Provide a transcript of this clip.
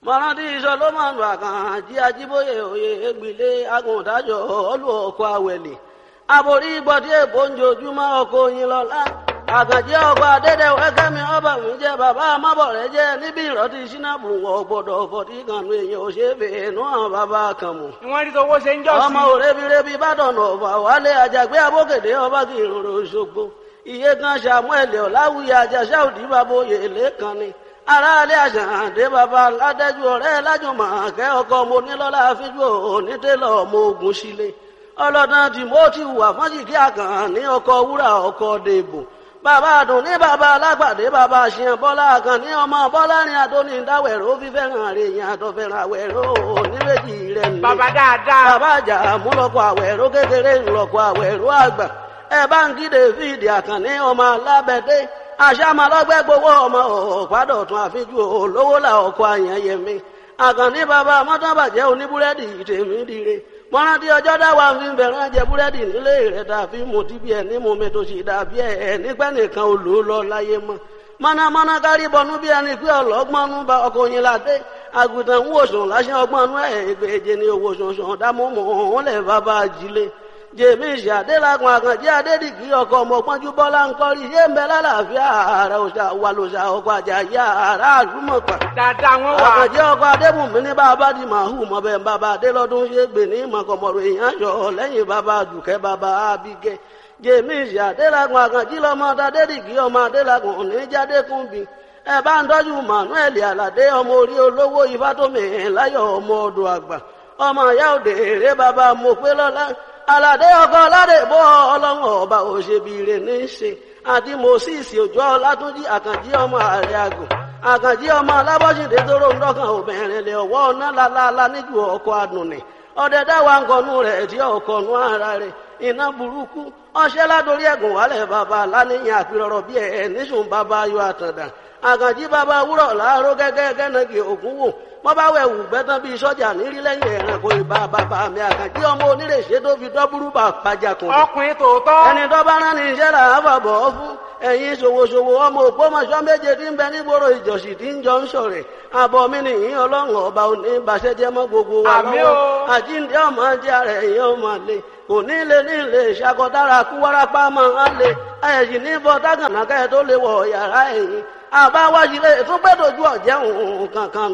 mọ̀rántí solomoni àkànjí ajíbóyè òye ègbìlé agùntàjọ olú ọkọ̀ àwẹ̀lẹ̀ aborí gbọ́dí èbó ń jojúmọ́ ọkọ̀ oyin lọ́lá àkànjí ọkọ̀ adédèwé kẹ́mi ọba mi jẹ́ bàbá amábọ̀rẹ́ jẹ́ níbi ìrọ́tí sínábù wọ̀ gbọ́dọ̀ fọ̀tí kanu èèyàn ò ṣe é fè é nú àwọn bàbá kan mọ̀ wọ́n rí tọwọ́ ṣe ń jọ́ sí. ọmọ òrebirebi bàdàn ọ̀fà wálé àjàgbé abókèdè ọba kì í rorò ṣogbo iye kan samuel ọ̀làwùyí àjàṣà òdì bàbá oyè lẹ́kan ni aráalé àṣàǹdé bàbá ládẹ́jú ọ̀rẹ́ lájùmọ̀ kẹ́ ọkọ mo nílọ́lá fíjú onítẹ̀lọ́ ọmọ ogun sílé ọlọ́dàn timothy wà fọ́njìkí àkàn ní ọkọ̀ wúrà ọkọ̀ dèbò bàbá àdùn ní bàbá alágbàdé bàbá àṣìyàn bọ́lá àkàn ní ọmọ bọ́lá ní adóní dáwẹ̀rọ fífẹ́ràn rẹ̀ yẹn àtọ̀fẹ́ràn àwẹ̀rọ oníbejì rẹ̀ ní. bàbá dáadáa. bàbá àjà múlọkọ àwẹ̀rọ kékeré ńlọkọ àwẹ̀rọ àgbà ẹ bá ń kí david àkànní ọmọ alábẹ́dé àṣàmàlọ́gbẹ́ gbowó ọmọ ọ̀pádọ̀tún àfijú olówó là ọkọ̀ àyànyẹmí àkànní bàbá mọ́tàbàjẹ́ oníbúrẹ́dì tèmi dire mọ́rántí ọjọ́ dáwà fi ń bẹ̀rẹ̀ jẹ búrẹ́dì nílé rẹ̀ tàbí mo ti bí ẹ̀ ní mo mi tó sì dàbí ẹ̀ nígbẹ́ nìkan ò lò ó lọ láyé mọ́ mọ́nàmọ́ná kárí bọnú bí ẹni pé ọlọ́gbọ́nú bá ọkọ̀ yín ládé àgùntàn ń wòsàn láṣẹ ọgbọ́nú ẹ̀ ìgbèje ni owó sọ̀sọ̀ dámọ́mọ́ òun lẹ̀ bàbá ajílé jèmísì adélakùn àkànjẹ adédìgí ọkọ ọmọpọnjú bọlá ńkọrí yé ń bẹ lálàáfíà ààrẹ òṣà wà lòṣà ọkọ àjàyà ààrẹ àlùmọpà dáadáa wọn wà. àkànjẹ ọkọ adébùnmí ní bàbá di màhù mọbẹ bàbá adélọdún ṣe gbè ní mọkànmọrò èèyàn yọ lẹ́yìn bàbá dùkẹ́ bàbá abigẹ jèmísì adélakùn àkànjí lọmọ adédìgí ọmọ adélakùn oníjàdékùnbí ẹ bá ń tọ́jú manuel aládé ọmọ orí olówó ifátómi láyọ̀ ọmọ ọdọ̀ àgbà ọmọ ìyá òde èrè bàbá mọ̀pẹ́lọ́lá aládé ọkọ aládé bọ́ ọlọ́run ọba òṣèbìrè ní í ṣe àti moses òjò ọlátúnjì àkànjí ọmọ ààrẹ àgùn àkànjí ọmọ alábọ́sídé tóró ń dọ́kàn obìnrin lè ọwọ́ ọ̀nà lálálá níjú ọkọ̀ àdùnnì ọdẹ dáwà ńkọnú rẹ̀ tí ọkọ̀nú ara rẹ̀ iná burúkú ọṣẹ́ ládórí ẹ̀gùn wálẹ̀ bàbá láníyàn àpérọ̀rọ̀ bí ẹ̀ níṣùn bàbá ayọ̀ àtàndà àkànjí bàbá wúrọ̀ láàárọ̀ gẹ́gẹ́ gẹ́nàgì ògún wò wọ́n bá wẹ̀ wù gbẹ́tàn bíi sọ́jà nírí lẹ́yìn ẹ̀rànkò ìbá bàbá mi àkànjí ọmọ onírèṣẹ́ tó fi dọ́búrú bà pàjàkùn. ọkùnrin tòótọ́. ẹni tó bá rán ní iṣẹ́ là á fàbọ̀ ọ́ fún ẹ̀yin ṣòwòṣòwò ọmọ òpómọṣọ́ méje tí ń bẹ nígboro ìjọsì tí ń jọ ń sọ̀rẹ̀ àbọ̀ mi nìyí ọlọ́run ọba òní ìbàṣẹ́jẹ́ mọ́ gbogbo wa Àmín lọ́wọ́ o. àjíǹde ọmọ jẹ́ ara ẹ̀yìn ọmọ lè kò ní lè ní lè ṣàkọdára kú wárápá máa ń lè ẹ̀yìn ní bọ́ tágànà kẹ́ tó lè wọ̀ yàrá ẹ̀yìn àbáwájú lè tún gbẹ́dọ̀jú ọ̀jẹ̀ òun kankan